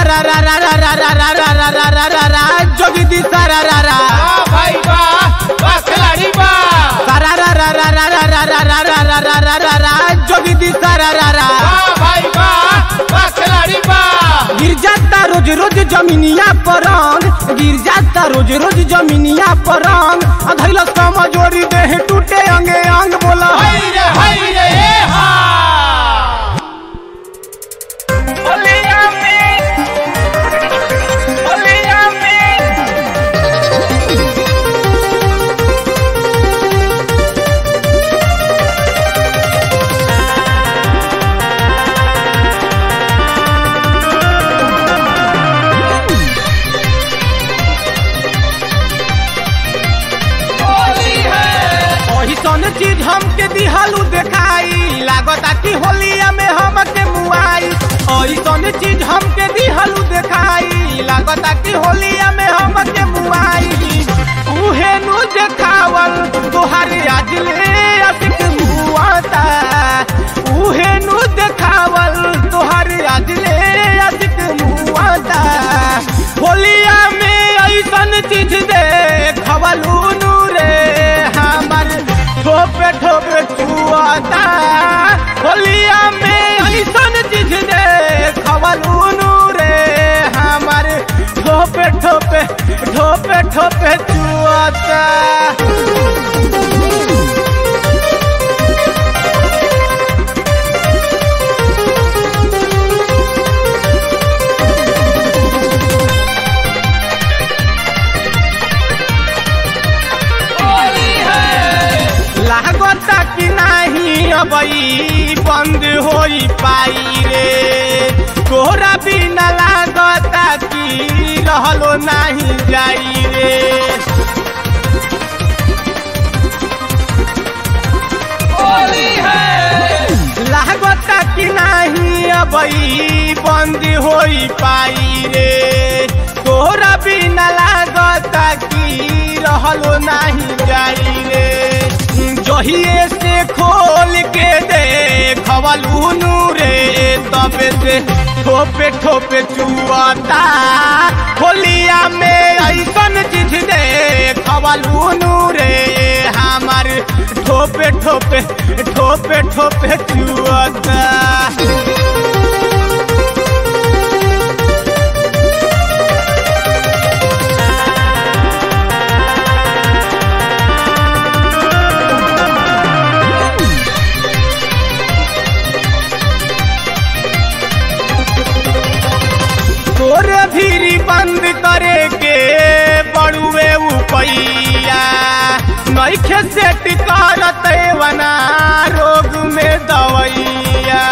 रा रा रा रा रा रा रा रा रा रा रा रा रा जोगी दी सारा रा रा वाह भाई वाह वाह खिलाड़ी वाह सारा रा रा रा रा रा रा रा रा रा रा रा रा रा रा जोगी दी सारा रा रा वाह भाई वाह वाह खिलाड़ी वाह गिर जाता रोज रोज जमीनिया पर रंग गिर जाता रोज रोज जमीनिया पर रंग अधैल समझोरी देह टूटे अंगे अंग बोला हाय रे हाय रे ए हा होलिया में होलिया में होली है वही सन चीज हमके दिहालू देखाई लागता कि होलिया में हमके मुआई वही सन चीज हमके दिहालू देखाई लागता कि होलिया में हमके मुआई उहे नु देखावल तोहारे आज ले असिक मुआता उहे नु देखावल तोहारे आज ले असिक मुआता होलिया में ऐसन चीज देखवलू नु रे हमर ठोपे ठोपे चुआता होलिया में ऐसन चीज देखवलू नु रे हमर ठोपे ठोपे ठोपे ठोपे चुआता होली है लागता कि नाही अबई बंद होई पाई रे तोहरा बिना लागता कि रहलो नाही जाई रे होली है लागता कि नाही अबई बंद होई पाई रे तोहरा बिना लागता कि रहलो नाही जाई रे जहिए से खोल के देखवलू नू रे तबे से ठोपे ठोपे चुआता होलिया में ऐसन चीज देखवलू नू रे हमार ठोपे ठोपे ठोपे ठोपे चुआता तोरे भीरी बंद करे के बड़ुए उपैया नैखे सेट करत वना रोग में दवैया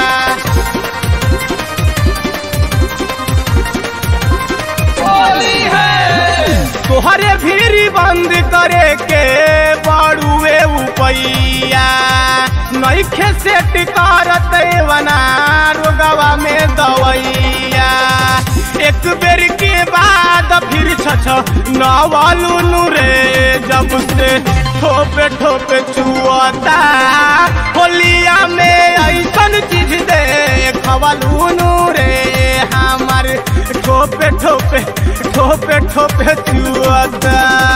होली है तोहरे भीरी बंद करे के बड़ुए उपैया नैखे सेट करत वना रोगवा में दवैया एक बेर के बाद फिर छछ नवालू नु रे जब से ठोपे ठोपे चुआता होलिया में ऐसन चीज देखवलू नु रे हमार ठोपे ठोपे ठोपे ठोपे चुआता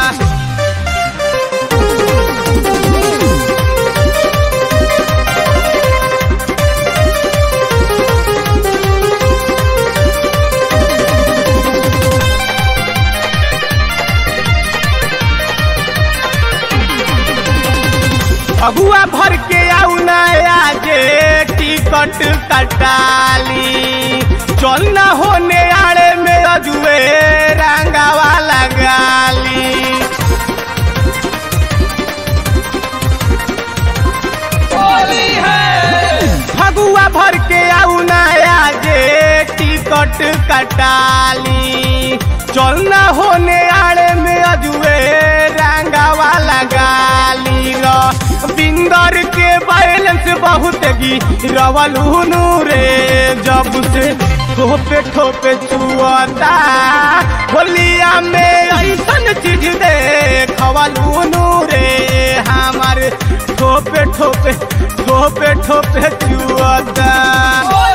अगुआ भर के आऊ नया जे टिकट कटाली चल न होने आड़े में अजुए रंगावा लगाली होली है फगुआ भर के आऊ नया जे टिकट कटाली चल न होने आड़े में अजुए रंगावा लगाली र बिंदर के बैलेंस बहुत गी रवलू रे जब से ठोपे ठोपे चुआता होलिया में ऐसन चीज देखवलू रे हमार ठोपे ठोपे ठोपे ठोपे चुआता होली